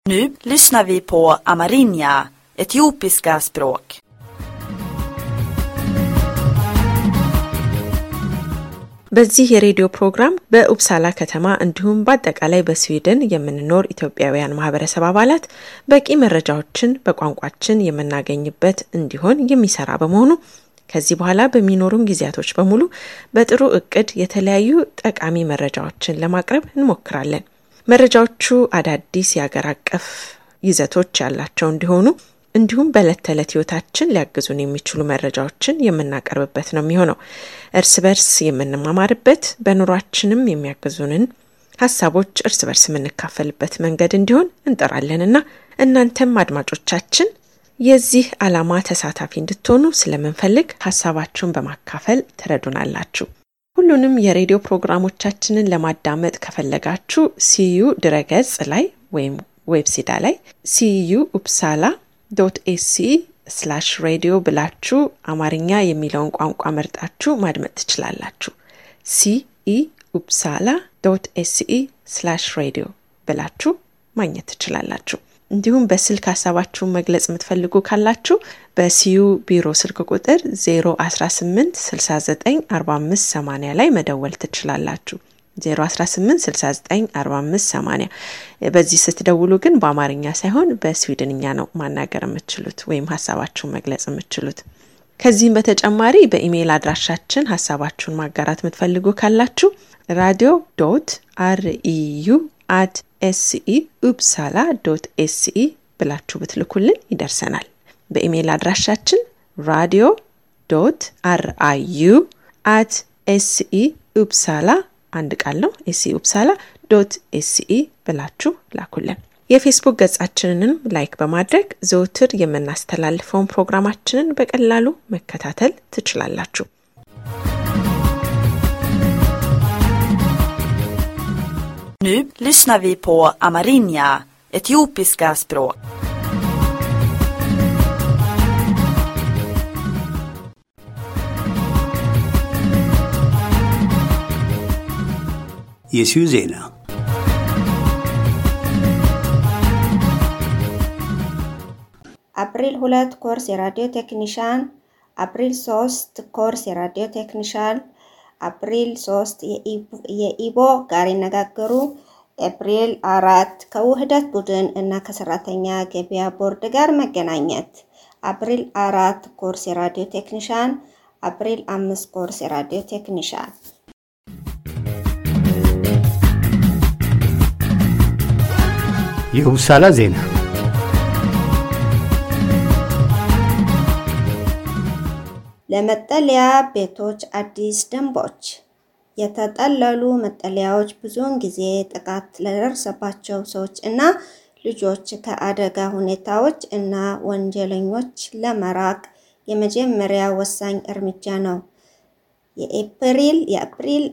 Nu lyssnar vi på amerinja, etiopiska språk. በዚህ የሬዲዮ ፕሮግራም በኡፕሳላ ከተማ እንዲሁም በአጠቃላይ በስዊድን የምንኖር ኢትዮጵያውያን ማህበረሰብ አባላት በቂ መረጃዎችን በቋንቋችን የምናገኝበት እንዲሆን የሚሰራ በመሆኑ ከዚህ በኋላ በሚኖሩን ጊዜያቶች በሙሉ በጥሩ እቅድ የተለያዩ ጠቃሚ መረጃዎችን ለማቅረብ እንሞክራለን። መረጃዎቹ አዳዲስ የአገር አቀፍ ይዘቶች ያላቸው እንዲሆኑ እንዲሁም በዕለት ተዕለት ህይወታችን ሊያግዙን የሚችሉ መረጃዎችን የምናቀርብበት ነው የሚሆነው። እርስ በርስ የምንማማርበት በኑሯችንም የሚያግዙንን ሀሳቦች እርስ በርስ የምንካፈልበት መንገድ እንዲሆን እንጠራለንና እናንተም አድማጮቻችን የዚህ ዓላማ ተሳታፊ እንድትሆኑ ስለምንፈልግ ሀሳባችሁን በማካፈል ትረዱናላችሁ። ሁሉንም የሬዲዮ ፕሮግራሞቻችንን ለማዳመጥ ከፈለጋችሁ ሲዩ ድረገጽ ላይ ወይም ዌብሲዳ ላይ ሲዩ ኡፕሳላ ዶት ኤሲ ስላሽ ሬዲዮ ብላችሁ አማርኛ የሚለውን ቋንቋ መርጣችሁ ማድመጥ ትችላላችሁ። ሲኢ ኡፕሳላ ዶት ኤሲኢ ስላሽ ሬዲዮ ብላችሁ ማግኘት ትችላላችሁ። እንዲሁም በስልክ ሀሳባችሁን መግለጽ የምትፈልጉ ካላችሁ በሲዩ ቢሮ ስልክ ቁጥር 018 69 45 80 ላይ መደወል ትችላላችሁ። 018694580 በዚህ ስትደውሉ ግን በአማርኛ ሳይሆን በስዊድንኛ ነው ማናገር የምትችሉት ወይም ሀሳባችሁን መግለጽ የምትችሉት። ከዚህም በተጨማሪ በኢሜይል አድራሻችን ሀሳባችሁን ማጋራት የምትፈልጉ ካላችሁ ራዲዮ ዶት አርኢዩ አት ኤስኢ ኡፕሳላ ዶት ኤስኢ ብላችሁ ብትልኩልን ይደርሰናል። በኢሜይል አድራሻችን ራዲዮ ዶት አርአዩ አት ኤስኢ ኡፕሳላ አንድ ቃል ነው። ኤስኢ ኡፕሳላ ዶት ኤስኢ ብላችሁ ላኩልን። የፌስቡክ ገጻችንንም ላይክ በማድረግ ዘውትር የምናስተላልፈውን ፕሮግራማችንን በቀላሉ መከታተል ትችላላችሁ። Nu lyssnar vi på amerinja, etiopiska språk. የሲዩ ዜና አፕሪል ሁለት ኮርስ የራዲዮ ቴክኒሻን፣ አፕሪል ሶስት ኮርስ የራዲዮ ቴክኒሻን፣ አፕሪል ሶስት የኢቦ ጋር ይነጋገሩ፣ ኤፕሪል አራት ከውህደት ቡድን እና ከሰራተኛ ገበያ ቦርድ ጋር መገናኘት፣ አፕሪል አራት ኮርስ የራዲዮ ቴክኒሻን፣ አፕሪል አምስት ኮርስ የራዲዮ ቴክኒሻን። የኡፕሳላ ዜና ለመጠለያ ቤቶች አዲስ ደንቦች። የተጠለሉ መጠለያዎች ብዙውን ጊዜ ጥቃት ለደረሰባቸው ሰዎች እና ልጆች ከአደጋ ሁኔታዎች እና ወንጀለኞች ለመራቅ የመጀመሪያ ወሳኝ እርምጃ ነው። የኤፕሪል የአፕሪል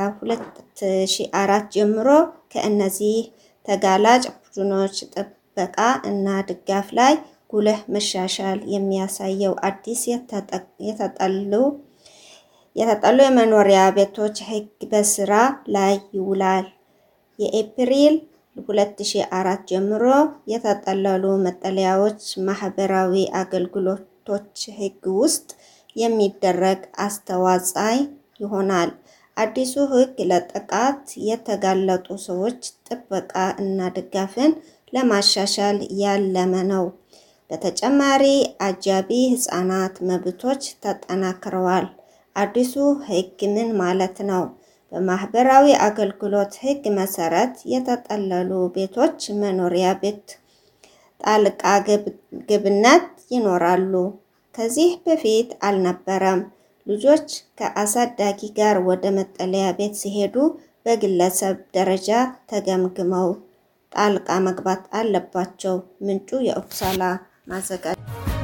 2004 ጀምሮ ከእነዚህ ተጋላጭ ቡድኖች ጥበቃ እና ድጋፍ ላይ ጉልህ መሻሻል የሚያሳየው አዲስ የተጠሉ የተጠሉ የመኖሪያ ቤቶች ሕግ በስራ ላይ ይውላል። የኤፕሪል 2004 ጀምሮ የተጠለሉ መጠለያዎች ማህበራዊ አገልግሎቶች ሕግ ውስጥ የሚደረግ አስተዋጽኦ ይሆናል። አዲሱ ሕግ ለጥቃት የተጋለጡ ሰዎች ጥበቃ እና ድጋፍን ለማሻሻል ያለመ ነው። በተጨማሪ አጃቢ ህጻናት መብቶች ተጠናክረዋል። አዲሱ ሕግ ምን ማለት ነው? በማህበራዊ አገልግሎት ሕግ መሰረት የተጠለሉ ቤቶች መኖሪያ ቤት ጣልቃ ገብነት ይኖራሉ። ከዚህ በፊት አልነበረም። ልጆች ከአሳዳጊ ጋር ወደ መጠለያ ቤት ሲሄዱ በግለሰብ ደረጃ ተገምግመው ጣልቃ መግባት አለባቸው። ምንጩ የኡፕሳላ ማዘጋጃ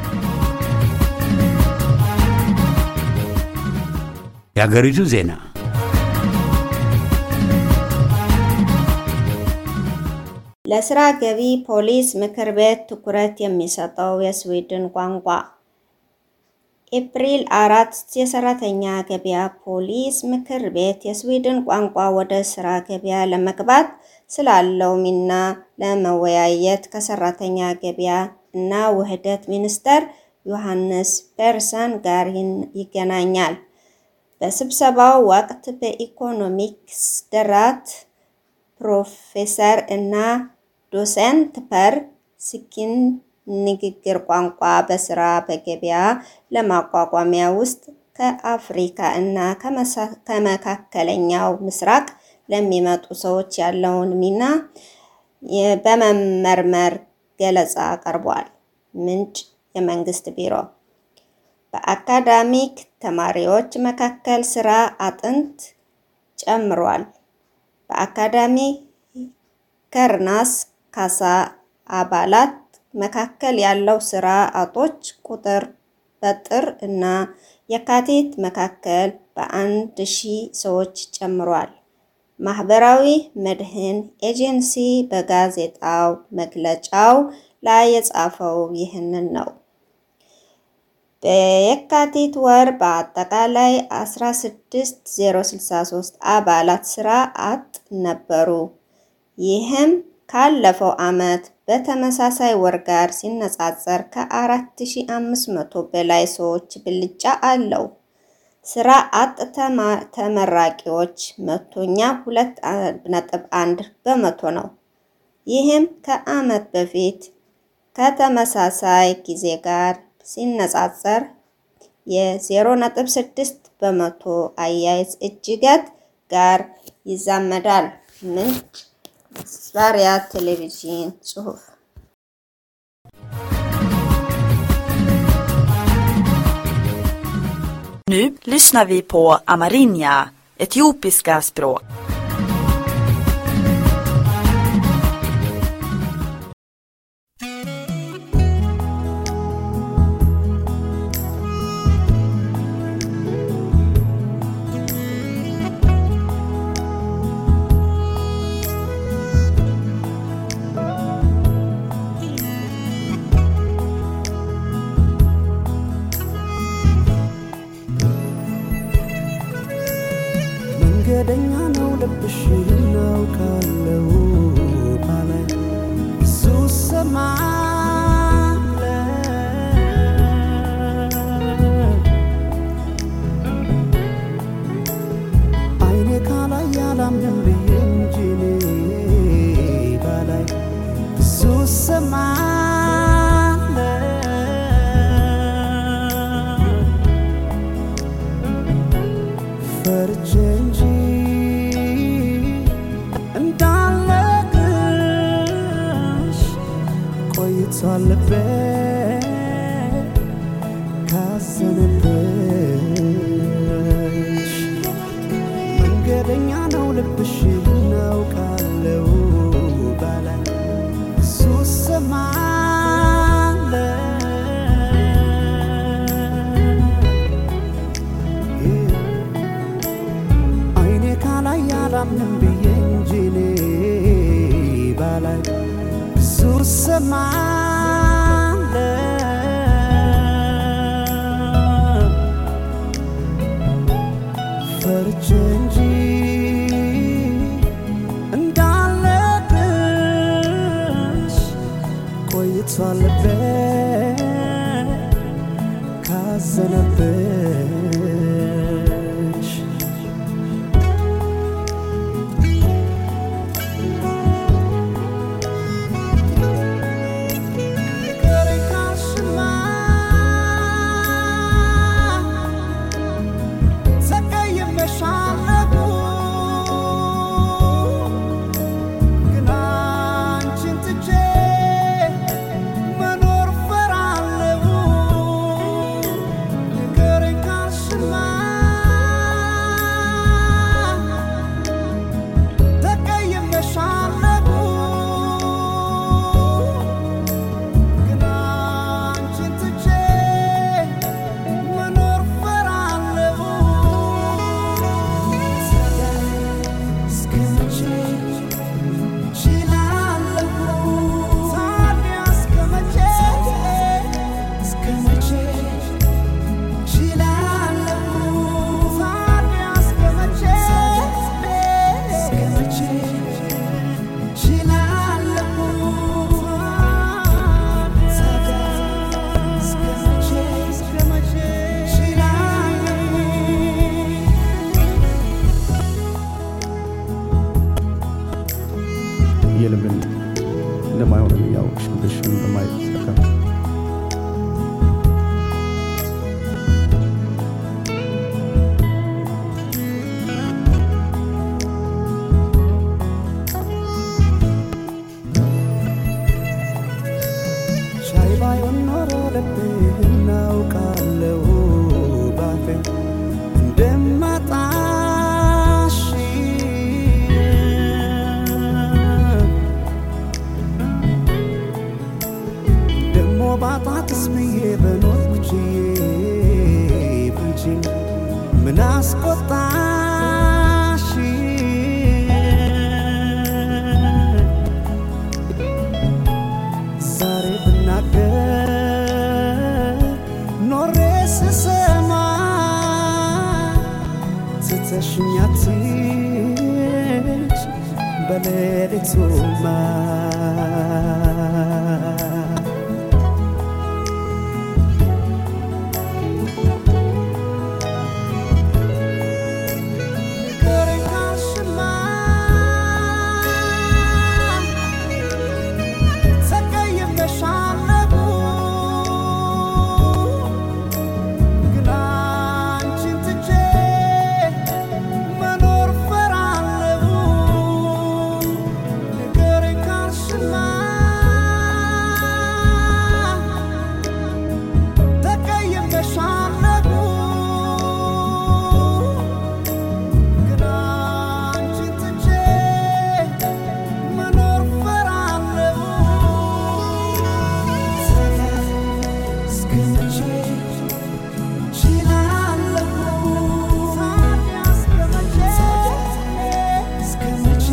የአገሪቱ ዜና ለስራ ገቢ ፖሊስ ምክር ቤት ትኩረት የሚሰጠው የስዊድን ቋንቋ ኤፕሪል አራት የሰራተኛ ገበያ ፖሊስ ምክር ቤት የስዊድን ቋንቋ ወደ ስራ ገበያ ለመግባት ስላለው ሚና ለመወያየት ከሰራተኛ ገበያ እና ውህደት ሚኒስተር ዮሐንስ ፐርሰን ጋር ይገናኛል። በስብሰባው ወቅት በኢኮኖሚክስ ደራት ፕሮፌሰር እና ዶሰንት ፐር ስኪን ንግግር ቋንቋ በስራ በገበያ ለማቋቋሚያ ውስጥ ከአፍሪካ እና ከመካከለኛው ምስራቅ ለሚመጡ ሰዎች ያለውን ሚና በመመርመር ገለጻ ቀርቧል። ምንጭ የመንግስት ቢሮ በአካዳሚክ ተማሪዎች መካከል ስራ አጥነት ጨምሯል። በአካዳሚ ከርናስ ካሳ አባላት መካከል ያለው ስራ አጦች ቁጥር በጥር እና የካቲት መካከል በአንድ ሺህ ሰዎች ጨምሯል። ማህበራዊ መድህን ኤጀንሲ በጋዜጣው መግለጫው ላይ የጻፈው ይህንን ነው። በየካቲት ወር በአጠቃላይ 16063 አባላት ስራ አጥ ነበሩ። ይህም ካለፈው ዓመት በተመሳሳይ ወር ጋር ሲነጻጸር ከ4500 በላይ ሰዎች ብልጫ አለው። ስራ አጥ ተመራቂዎች መቶኛ 2.1 በመቶ ነው። ይህም ከዓመት በፊት ከተመሳሳይ ጊዜ ጋር ሲነጻጸር የ0.6 በመቶ አያይዝ እጅገት ጋር ይዛመዳል። ምንጭ ዛሪያ ቴሌቪዥን ጽሑፍ Nu lyssnar vi på Amarinja, etiopiska språk. መንገደኛ ነው ልብሽ እናውቃለው ባላይ ብዙ ሰማለ አይኔ ካላይ ያላምንም ብዬ እንጂ እኔ ባላይ ብዙ ሰማለ ፈርቼ እንጂ እንዳለቅሽ ቆይቷል ልቤ ካዘነብሽ መንገደኛ ነው ልብሽ እናውቃለው ባላይ ብዙ ሰማለ አይኔ ካላይ ያላምንም ብዬ እንጂ እኔ ባላይ ብዙ ሰማለ ፈርቼ እንጂ እንዳለቅሽ ቆይቷል ልቤ ካዘነብሽ መኖር ፈራለሁ ንገረኝ ካልሽማ እናመሰግናለን። ያው ሽምግሽን በማየት ይሳካል። ሻይ ባይሆን ኖሮ ልብህ እናውቃለው ባፌ እንደማጣሽ ደሞ ባጣትስ ብዬ በኖርኩ ችዬ ብንቺን ምን አስቆጣሽ ዛሬ ብናገር ኖሬ ስሰማ ትተሽኛት በሌሊቱማ ቅሬታሽማ ተቀይሜሻለሁ ግን አንቺን ትቼ መኖር ፈራለሁ ንገሪኝ ካልሽማ ተቀይሜሻለሁ ግን አንቺን ትቼ መኖር ፈራለሁ እስከ መቼ ችላለሁ ታዲያ እስከ መቼ እስከ መቼ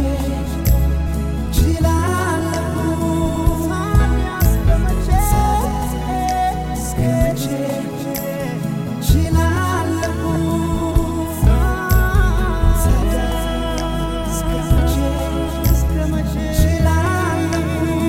ችላለሁ ታዲያ እስከ መቼ እስከ መቼ ችላለሁ እስከ መቼ እስከ መቼ ችላለሁ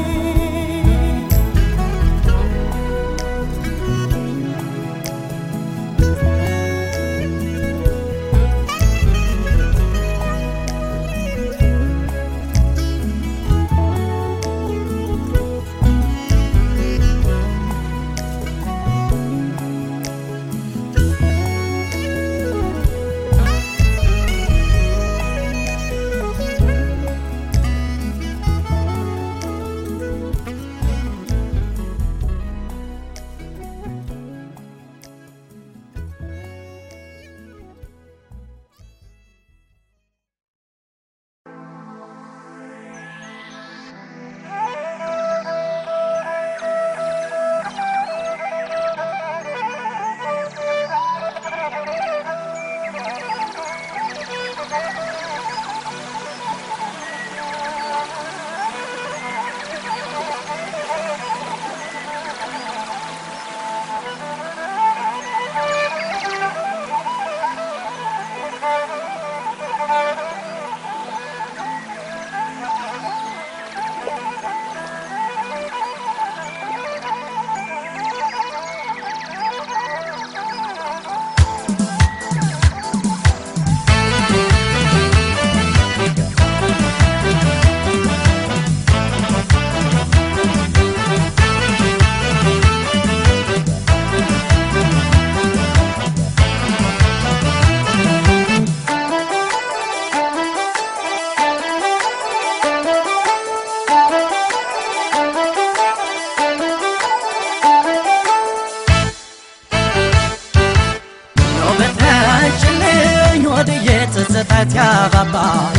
በተችልኝ ወድዬ ትዝታት ያባባ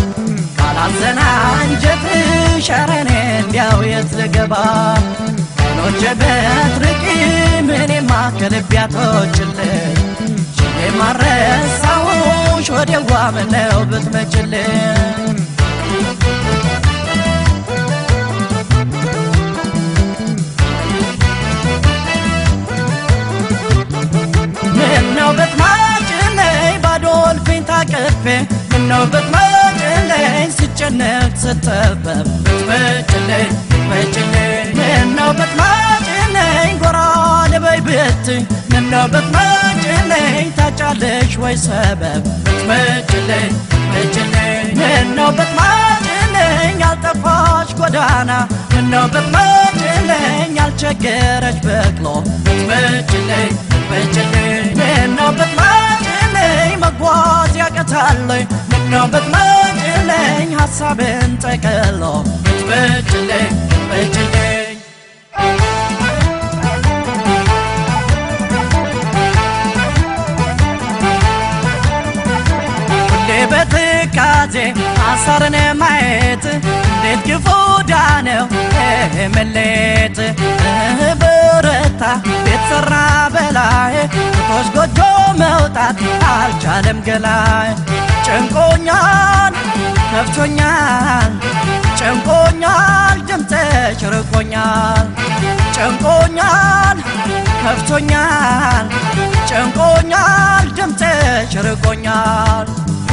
ካላዘና አንጀትሽ ኧረ እኔ እንዲያው የት ልገባ አይኖቼ በትርቂ ምኔማ ከልቤ አትወጭልኝ ችሌ ማረሳውሽ ወዴዋ ምነው ብትመጭልኝ ምነው ብትመጭልኝ ባዶ እልፍኝ ታቅፌ ምነው ብትመጭልኝ ስጨነቅ ስጠበብ ብትመጭልኝ ብትመጭልኝ ምነው ብትመጭልኝ ጎራ ልበይ ብትይ ምነው ብትመጭልኝ ታጫለሽ ወይ ሰበብ ብትመጭልኝ ብትመጭልኝ ምነው ብትመጭልኝ ብትመጭልኝ ያልጠፋች ጎዳና ምነው ብትመጭልኝ ያልቸገረች በቅሎ ብትመጭልኝ ብትመጭልኝ ምነው ብትመጭልኝ መጓዝ ያቀታለኝ ምነው ብትመጭልኝ ሀሳብን ጠቅሎ ብትመጭልኝ ብትመጭልኝ ሁሌ በትካዜ አሳርን ማየት እንዴት ግፉ ዳነው መሌት ብረታ ቤት ሰራ በላይ ቶች ጎጆ መውጣት አልቻለም ገላይ ጨንቆኛል ከፍቶኛል ጨንቆኛል ድምፅሽ ርቆኛል ጨንቆኛል ከፍቶኛል ጨንቆኛል ድምፅሽ ርቆኛል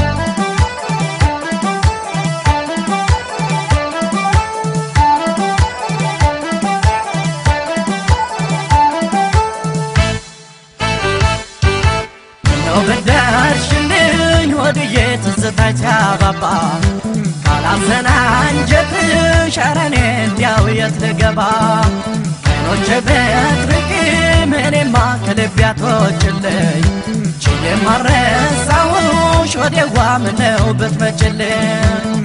ነው በደርሽልኝ ወድዬ ትዝታች ያባባ ካላዘና አንጀትሽ ኧረ እኔ እንዲያው የት ልገባ አይኖቼ ብትርቂም እኔማ ከልቤ አትወጭልኝ ችዬ ማረሳውሽ ወዴዋ ምነው ብትመጭልኝ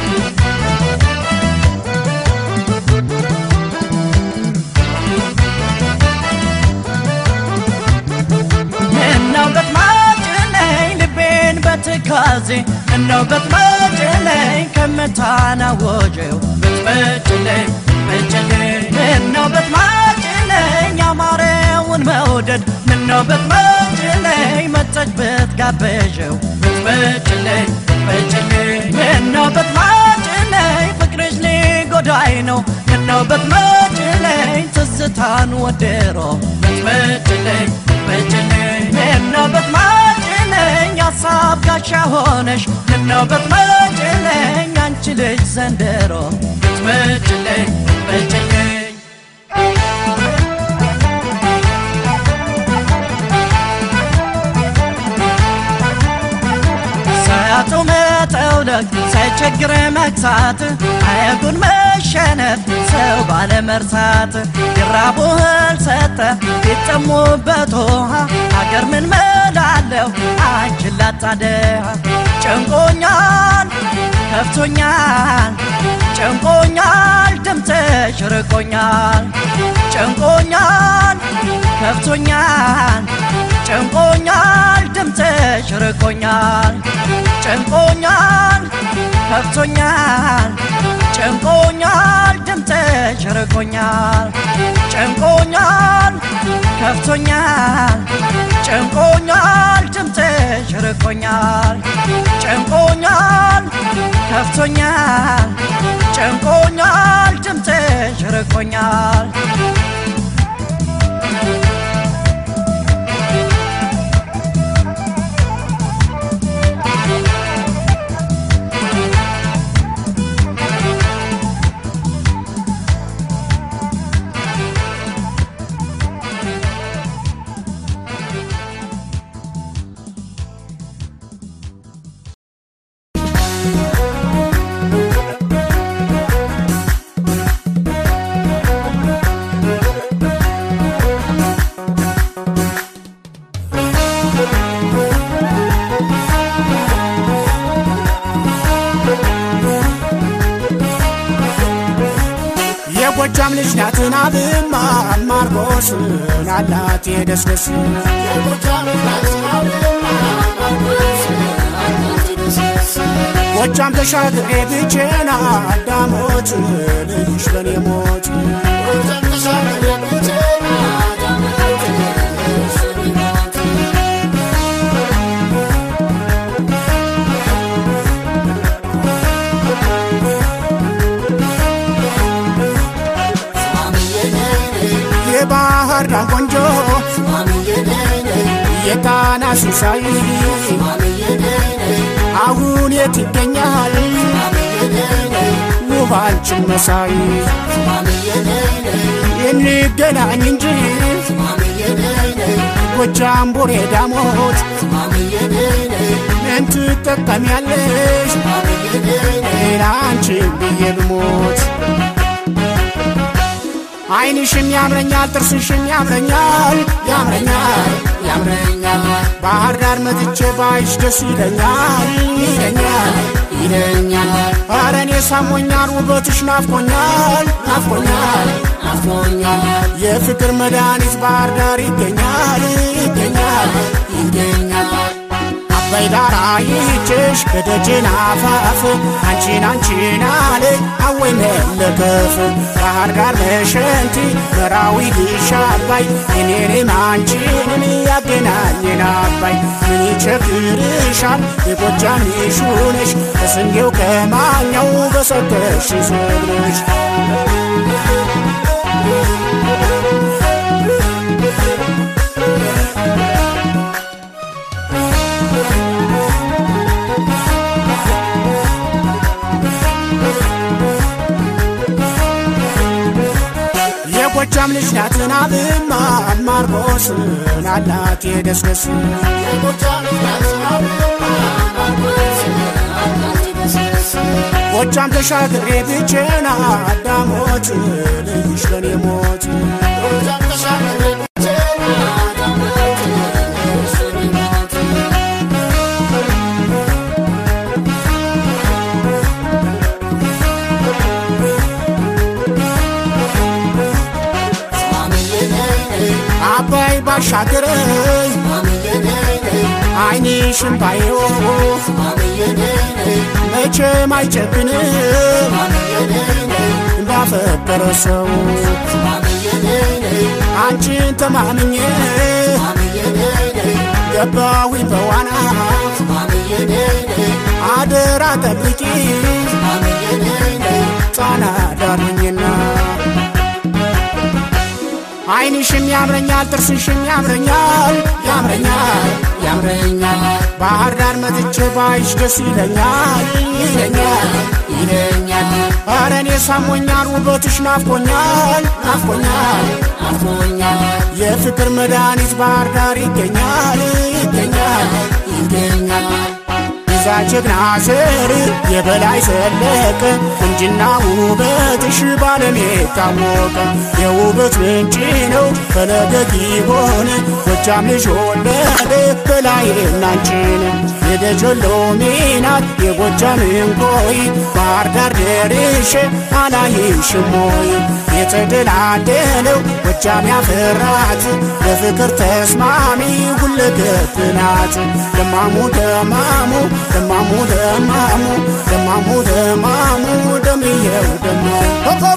ምነው ብትመጭልኝ ልቤን በትካዜ ምነው ብትመጭልኝ ከምታናወጀው ብትመጭልኝ ብትመጭልኝ ምነው ብትመጭልኝ ያማረውን መውደድ ምነው ብትመጭልኝ መጠች ብትጋበዥው ብትመጭልኝ ብትመጭልኝ ምነው ብትመጭልኝ ፍቅርሽ ሊጎዳኝ ነው ምነው ብትመጭልኝ ትዝታን ወደሮ ብትመጭልኝ ብትመጭልኝ ምነው ብትመጭልኝ ሀሳብ ጋሻ ሆነሽ ምነው ብትመጭልኝ አንቺ ልጅ ዘንድሮ ብትመጭልኝ ብትመጭልኝ ሳያጡ መጠውለግ ሳይቸግር መግሳት አየጉን መሸነፍ ሰው ባለመርሳት ይራቡ እህል ሰጠ ቢጠሙበት ውሃ አገር ምን መላለሁ አንቺን ላጣ ድሃ ጨንቆኛል ከፍቶኛል ጨንቆኛል ድምፅሽ ርቆኛል ጨንቆኛል ከፍቶኛል ጨንቆኛል ድምፅሽ ርቆኛል ጨንቆኛል ከፍቶኛል ጨንቆኛል ድምፅሽ ርቆኛል ጨንቆኛል ከፍቶኛል ጨንቆኛል ድምፅሽ ርቆኛል ጨንቆኛል ከፍቶኛል ጨንቆኛል ድምፅሽ ርቆኛል የጎጃም ልጅ ናትን አብማ ማርቆስን አላት የደስደስ ጎጃም ተሻግሬ ብቼና አዳሞት ልጅ ለኔ ሞት የባህር ዳር ቆንጆ የጣና ሲሳይ አሁን የት ይገኛል ውብ አንቺን መሳይ እንገናኝ እንጂ የጎጃም ቡሬ ዳሞት ምን ትጠቀሚያለሽ ሌላ አንቺን ብዬ ብሞት አይንሽም ያምረኛል ጥርስሽም ያምረኛል ያምረኛል ያምረኛል ባህር ዳር መጥቼ ባይሽ ደስ ይለኛል ይለኛል ይለኛል ኧረ እኔ ሳሞኛል ውበትሽ ናፍቆኛል ናፍቆኛል ናፍቆኛል የፍቅር መድኃኒት ባህር ዳር ይገኛል ይገኛል ይገኛል አባይ ዳር አይቼሽ ከደጅን አፋፍ አንቺን አንቺን አለ አወይ መለከፍ ባህር ዳር መሸንቲ መራዊ ልሻ አባይ እኔንም አንቺንም ያገናኘን አባይ ምን ይቸግርሻል የጎጃም ልጅ ሆነሽ ከስንዴው ከማኛው በሰጠሽ ስብርሽ የጎጃም ልጅ ናትን አብማ ማርቆስን አላት የደስደስ ጎጃም ተሻግሬ ብቼና አዳሞት ልይሽ ለኔ ሞት አባይ ባሻገረኝ አይንሽም ባየው መቼም አይጨክንም እንዳፈቀረ ሰው አንቺን ተማምኜ ገባሁኝ በዋና አደራ ጠብቂ ጣና ዳርኝና አይንሽም ያምረኛል ጥርስሽም ያምረኛል ያምረኛል ያምረኛል ባህር ዳር መጥቼ ባይሽ ደስ ይለኛል ይለኛል ይለኛል ኧረ እኔ ሳሞኛል ውበትሽ ናፍቆኛል ናፍቆኛል ናፍቆኛል የፍቅር መድኃኒት ባህር ዳር ይገኛል ይገኛል ይገኛል ይዛ ጀግና ስር የበላይ ዘለቀ ቁንጅና ውበትሽ ባለም የታወቀ የውበት ምንጭ ነው ፈለገት ይሆን ጎጃም ልጅ ወለደ በላይ እናንቺን የደጀሎ ሚናት የጎጃም እንቆይ ባህር ዳር ደርሼ አላይሽም ወይ የተደላደለው ጎጃም ያፈራት በፍቅር ተስማሚ ሁለገብ ናት ደማሙ ደማሙ ደማሙ ደማሙ ደማሙ ደማሙ ደምየው ደማሙ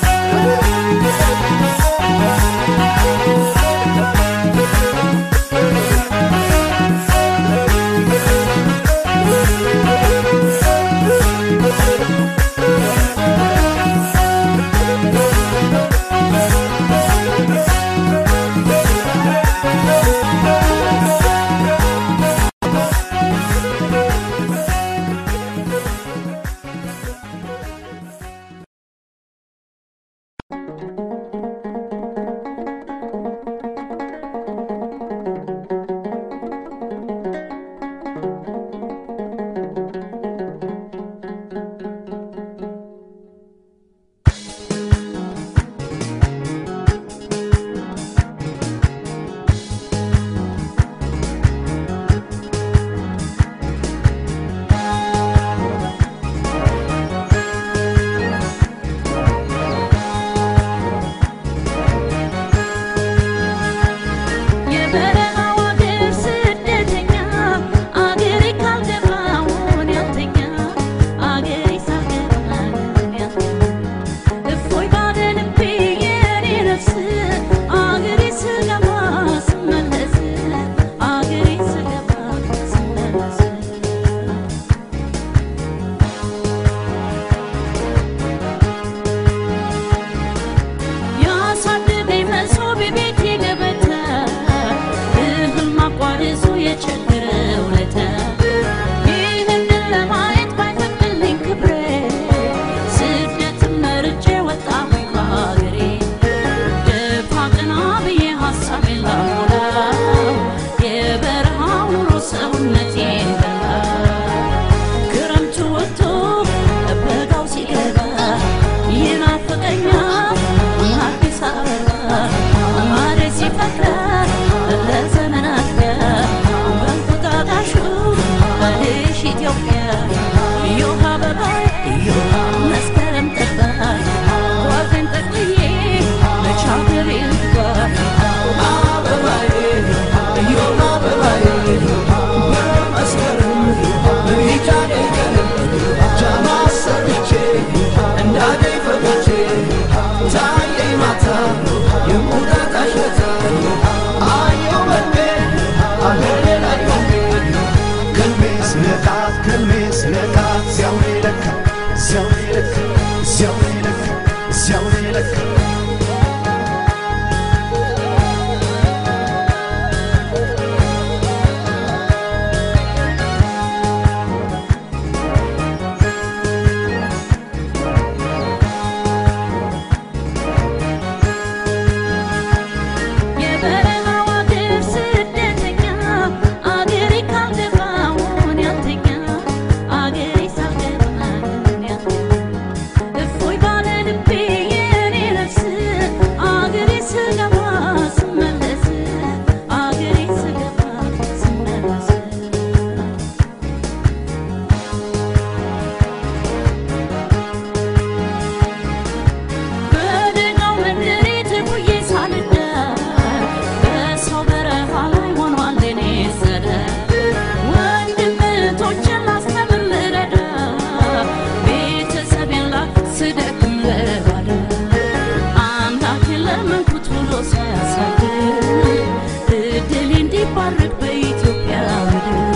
ሳያሳድር እድል እንዲባረክ በኢትዮጵያ ምድር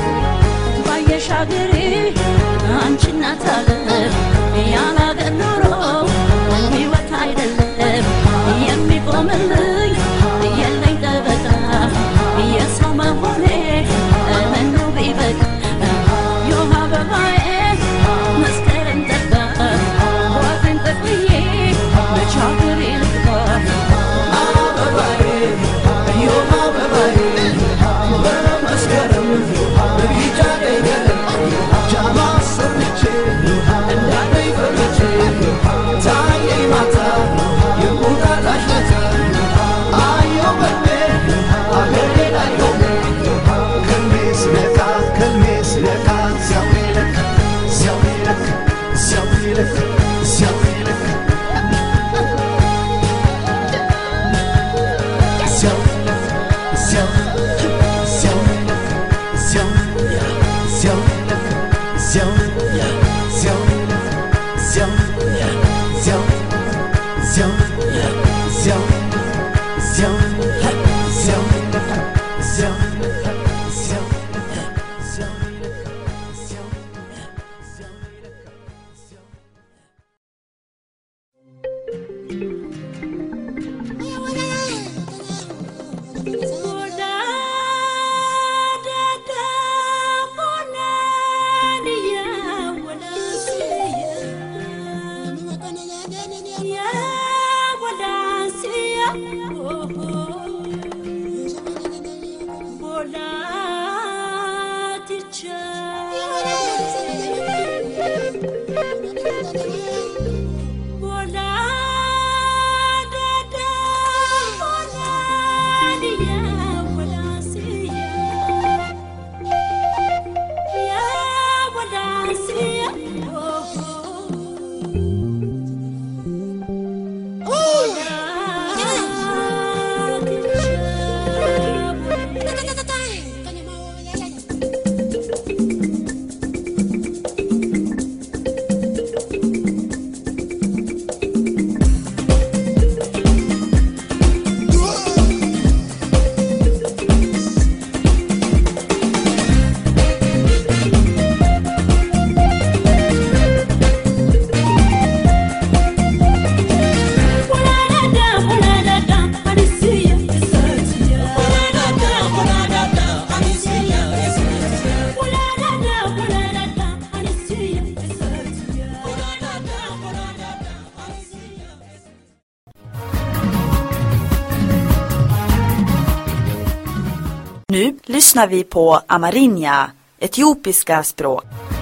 ባየሽ አገሬ አንቺ እናት አለም ያለ አገር ኖሮ ሕይወት አይደለም የሚቆምልኝ የለኝ ጠበቃ የሰው መሆኔ ምኑ ቢበቃ የውሃ አበባዬ መስከረም ጠባ ወግን ጠቅልዬ መች አገሬ ልግባ Nu lyssnar vi på Amarinja, etiopiska språk.